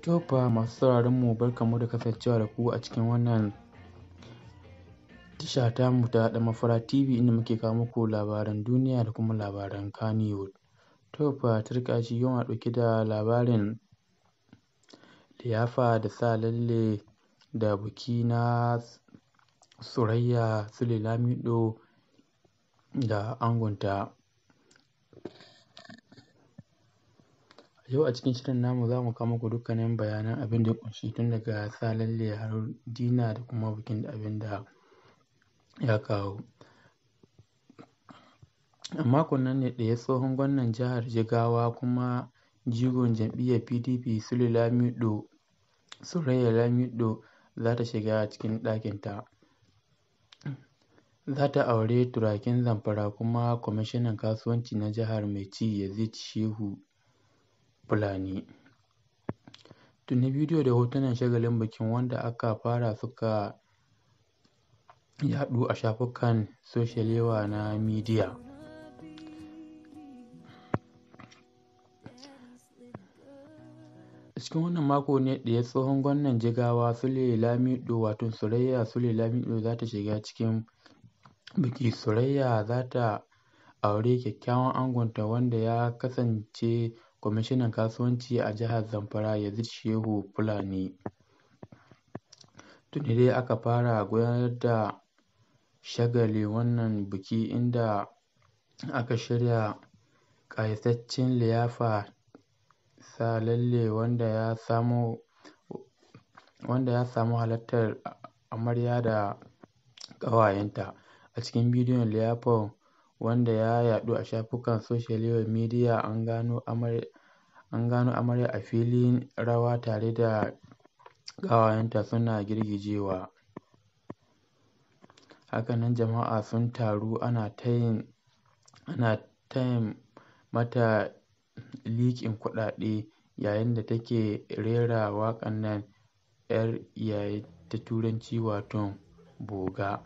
To fa masu sauraron mu barkanmu da kasancewa da ku a cikin wannan tasha tamu ta Ɗan TV inda muke kawo muku labaran duniya da kuma labaran Kannywood. To fa turƙashi yau muna ɗauke da labarin liyafa da sa lalle da biki na Surayya Sule Lamiɗo da angonta. Yau a cikin shirin namu za mu kawo muku dukkanin bayanan abin da ya ƙunshi tun daga sa lalle har dina da kuma bikin da abin da ya kawo. A makon nan ne ɗaya tsohon gwamnan jihar Jigawa kuma jigon jam'iyyar PDP Sule Lamiɗo Surayya Lamiɗo za ta shiga cikin ɗakinta. Za ta auri turakin Zamfara kuma kwamishinan kasuwanci na jihar mai ci Yazid Shehu Fulani. Tuni bidiyo da hotunan shagalin bikin wanda aka fara suka yaɗu a shafukan soshiyal yawa na midiya. A cikin wannan mako ne ɗaya tsohon gwamnan Jigawa Sule Lamiɗo wato Surayya Sule Lamiɗo za ta shiga cikin biki. Surayya za ta auri kyakkyawan angonta wanda ya kasance kwamishinan kasuwanci a jihar Zamfara Yazid Shehu Fulani. Tuni dai aka fara gudanar da shagali wannan biki inda aka shirya ƙayataccen liyafa sa lalle wanda ya samo wanda ya samu halartar amarya da ƙawayenta. A cikin bidiyon liyafar wanda ya yaɗu a shafukan soshiyal midiya an gano amarya an gano amarya a filin rawa tare da ƙawayenta suna girgijewa. Haka nan jama'a sun taru ana ta yin ana ta yin mata liƙin kuɗaɗe yayin da take rera waƙan nan 'yar iyaye ta Turanci wato Boga.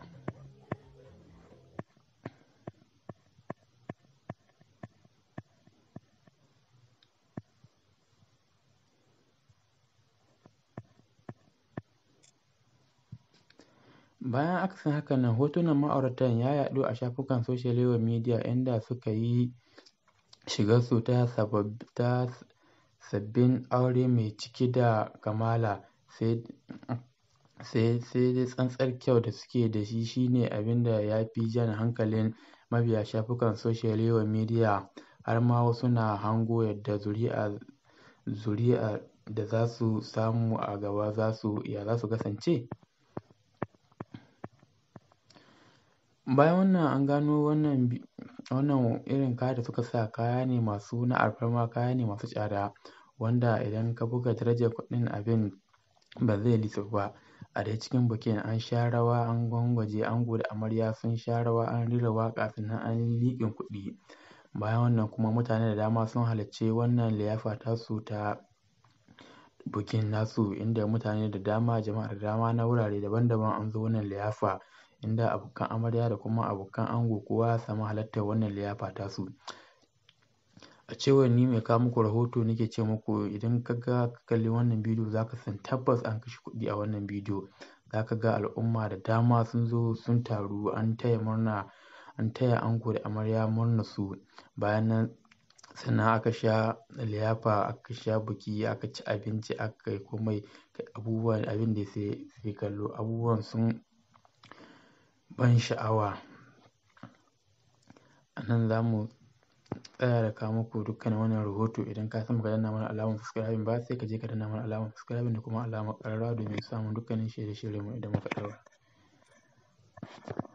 Bayan akasin haka nan hotunan ma'auratan ya yaɗu a shafukan soshiyal midiya inda suka yi shigarsu ta ta sabbin aure mai cike da kamala sai sai sai dai tsantsar kyau da suke da shi shine abin da ya fi jan hankalin mabiya shafukan soshiyal midiya har ma wasu na hango yadda zuri'a zuri'a da za su samu a gaba za su ya za su kasance. Bayan wannan an gano wannan wannan irin kaya da suka sa kaya ne masu na alfarma kaya ne masu tsada wanda idan ka buga darajar kuɗin abin ba zai lissafu ba. A dai cikin bikin an sha rawa an gwangwaje ango da amarya sun sha rawa an rera waƙa sannan an yi liƙin kuɗi. Bayan wannan kuma mutane da dama sun halarci wannan liyafa tasu ta bikin nasu inda mutane da dama jama'a da dama na wurare daban daban an zo wannan liyafa inda abokan amarya da kuma abokan ango kowa ya samu halartar wannan liyafa tasu. A cewar ni mai kawo muku rahoto nake ce muku idan ka ga ka kalli wannan bidiyo za ka san tabbas an kashe kuɗi a wannan bidiyo. Za ka ga al'umma da dama sun zo sun taru an taya murna an taya ango da amarya murnar su. Bayan nan sannan aka sha liyafa aka sha biki aka ci abinci aka yi komai abubuwan abin da sai sai kallo abubuwan sun ban sha'awa. A nan za mu tsaya da kawo muku dukkanin wannan rahoto idan ka san ba ka danna mana alamar subscribing ba sai ka je ka danna mana alamar subscribing da kuma alamar ƙararrawa domin samun dukkanin shirye shiryenmu idan muka ɗaura.